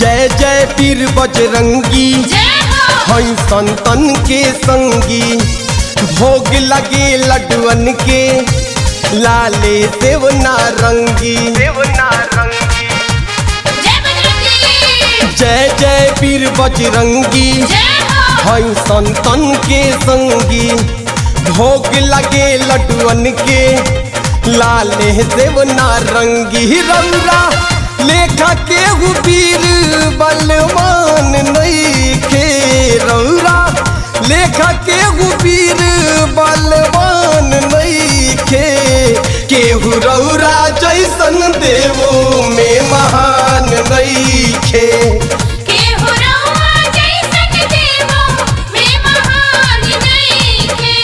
जय जय पीर बजरंगी जय हो हई संतन के संगी भोग लगे लडुअन के लाले देव नारंगी देव नारंगी जय बजरंगी जय जय पीर बजरंगी जय हो हई संतन के संगी भोग लगे लडुअन के लाले देव नारंगी रौरा लेखा के वीर बलवान नहीं खे रौरा लेखा के वीर बलवान नहीं खे केहू रौरा जैसन देवो में महान नहीं खे के हो रहुआ जैसन देवो में महान नइखे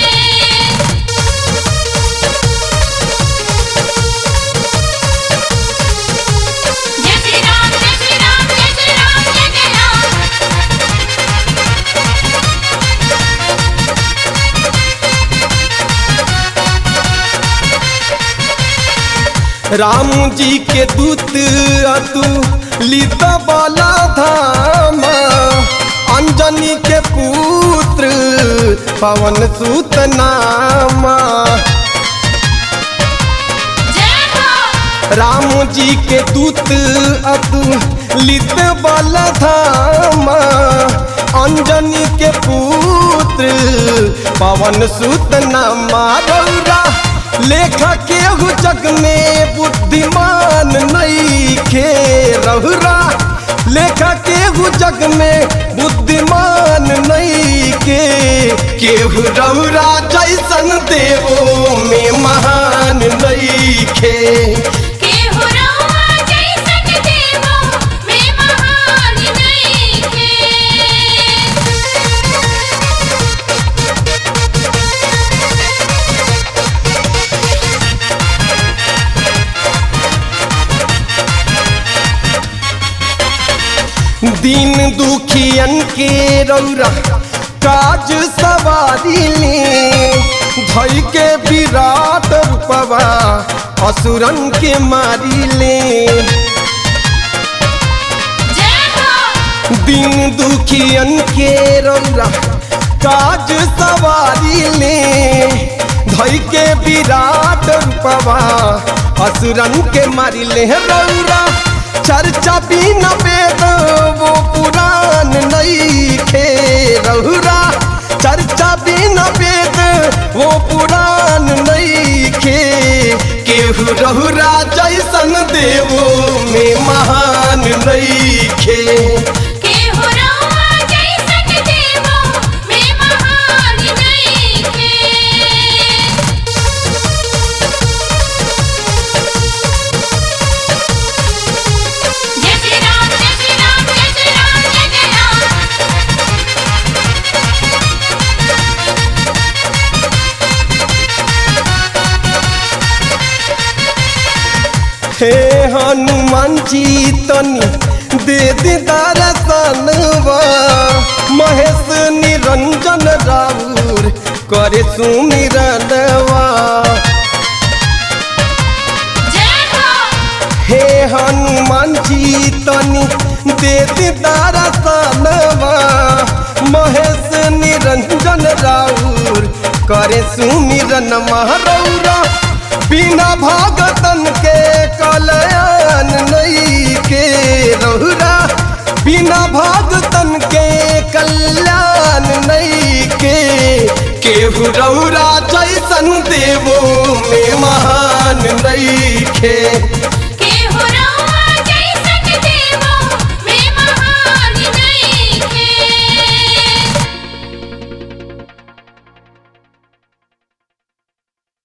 जय श्री राम जय श्री राम जय श्री राम जय जय राम राम जी के दूत अतु लित बाला धाम अंजनी के पुत्र पवन सुत नामा जय हो राम जी के दूत अतु लित बाला धाम अंजनी के पुत्र पवन सुत नामा रौरा लेखा केहू जग में बुद्धिमान नहीं खे रहुरा लेखा केहू जग में बुद्धिमान नहीं के केहू रहुरा जैसन देवो में महान नहीं खे के हो रहुआ जैसन देवो में महान नइखे दीन दुखियन के रौरा काज सवारी ले धई के विराट रूपवा असुरन के मारी ले जय हो दीन दुखियन के रौरा काज सवारी ले धई के विराट रूपवा असुरन के मारी ले रौरा चर्चा बिन वेद वो पुराण नहीं खे रहुरा चर्चा बिन वेद वो पुराण नहीं खे केहू रहुरा जैसन देवो में महान नहीं खे के हो रहुआ जैसन देवो में महान नइखे जय श्री राम जय श्री राम जय श्री राम जय जय राम हे हनुमान जी तनी दे दे दर्शनवा महेश निरंजन राउर करे सुमिरनवा जय हो हे हनुमान जी तनी दे दे दर्शनवा महेश निरंजन राउर करे सुमिरन महरौरा बिना भागतन के कल्याण नहीं के रहुरा बिना भागतन के कल्याण नहीं के केहू रहुरा जैसन देवो में महान नहीं खे